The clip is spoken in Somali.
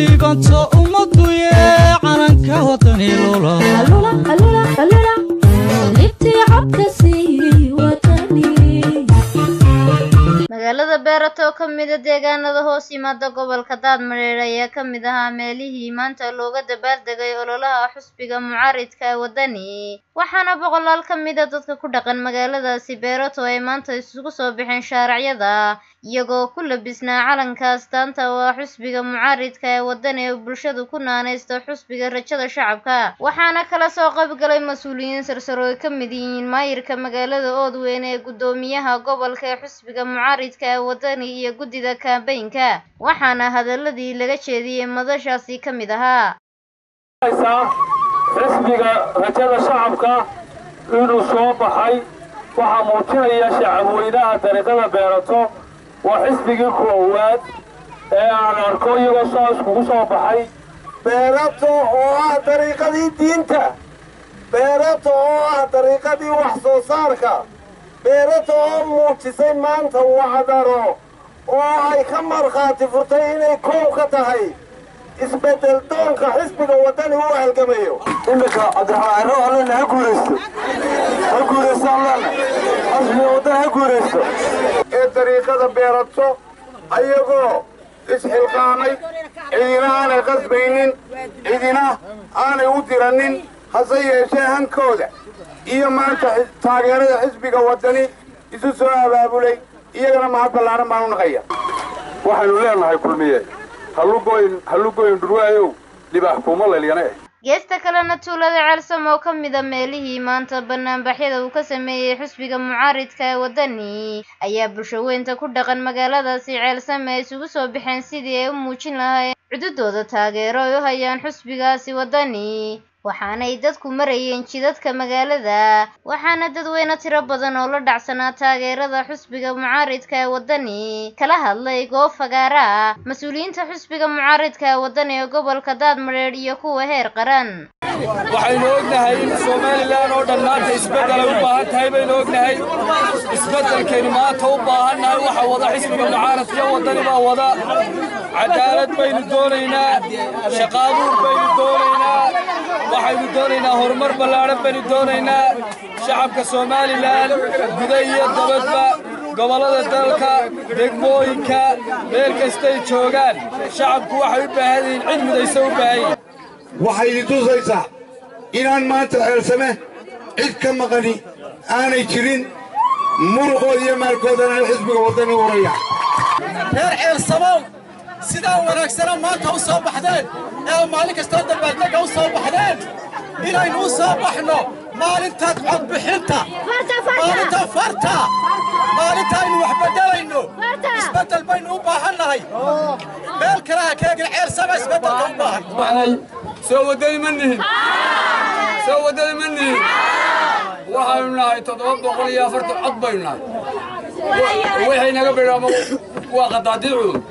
liibanto ummaduye calanka wadani lula magaalada beerato oo ka mida deegaanada hoos yimaada gobolka daadmareer ayaa ka mid ahaa meelihii maanta looga dabaaldegay ololaha xusbiga mucaaridka ee wadani waxaana boqolaal ka mida dadka ku dhaqan magaaladaasi beerato ay maanta isugu soo baxeen shaaracyada iyagoo ku labisnaa calanka astaanta oo ah xusbiga mucaaridka ee wadani ee bulshadu ku naanaysto xusbiga rajada shacabka waxaana kala soo qaybgalay mas-uuliyiin sarsaro ay ka mid yihiin maayirka magaalada oodweyne ee guddoomiyaha gobolka ee xusbiga mucaaridka ee wadani iyo guddida kaambeynka waxaana hadaladii laga jeediyey madashaasi ka mid ahaa xisbiga rajada shacabka inuu soo baxay waxaa muujinaya shacabweynaha dariiqada beerato waa xisbigii koowaad ee aan arko iyagoo soo iskugu soo baxay beerato oo ah dariiqadii diinta beerato oo ah dariiqadii wax soo saarka beerato oo muujisay maanta wacdaro oo ay ka markhaati furtay inay koow ka tahay isbeddel doonka xisbiga waddani u halgamayo iminka cabdiraxmaan cirro allena ha guuraysto ha guuraysto allena xisbiga waddani ha guuraysto ee dariiqada beerato ayagoo isxilqaamay cidina aanay qasbaynin cidina aanay u diranin hase yeeshee hankooda iyo maanta taageerada xisbiga waddani isu soo abaabulay iyagana mahad ballaaran baan u naqaya waxaynu leenahay kulmiye hallugoyn hallugoyn dhurwaayow libaax kuuma lalyana eh geesta kalena tuulada ceelsam oo ka mida meelihii maanta banaanbaxyada uu ka sameeyey xusbiga mucaaridka ee waddani ayaa bulsho weynta ku dhaqan magaaladaasi ceelsame ay isugu soo baxeen sidii ay u muujin lahaayeen cududooda taageero ay u hayaan xusbigaasi waddani waxaanay dadku marayeen jidadka magaalada waxaana dadweyne tiro badan oo la dhacsanaa taageerada xusbiga mucaaridka ee waddani kala hadlay goob fagaara ah mas-uuliyiinta xusbiga mucaaridka ee waddani ee gobolka daadmareer iyo kuwa heer qaran waxaynu ognahay in somalilan oo dhan maanta isbeddel ay u baahan tahay baynu ognahay isbeddelkaynu maanta u baahannahay waxa wada xisbiga mucaaradka waddani baa wada cadaalad baynu doonaynaa shaqaabuur baynu doonaynaa waxaynu doonaynaa horumar ballaadhan baynu doonaynaa shacabka somalilan guda iyo dabadba gobollada dalka degmooyinka meel kastay joogaan shacabku waxay u baahan yihiin cid midaysa u baahan yihin waxay idin tusaysaa inaan maanta ceelsame cid ka maqani aanay jirin muruqooda iyo maalkoodana xisbiga waddani uraya reer ceelsamow sidaa wanaagsana maanta u soo baxdeen ee maalin kastoo dabaaldega u soo baxdeen inaynu u soo baxno maalintaad codbixinta maalinta farta maalinta aynu wax beddelayno isbeddel baynu u baahannahay meel kale ha keegin ceelsama isbeddelka u baahan soo waddani ma nihin soo waddani ma nihin waxaynu nahay toddoba boqol iyo afartan cod baynu nahay wixii naga bidhaamo waa qadaadiicu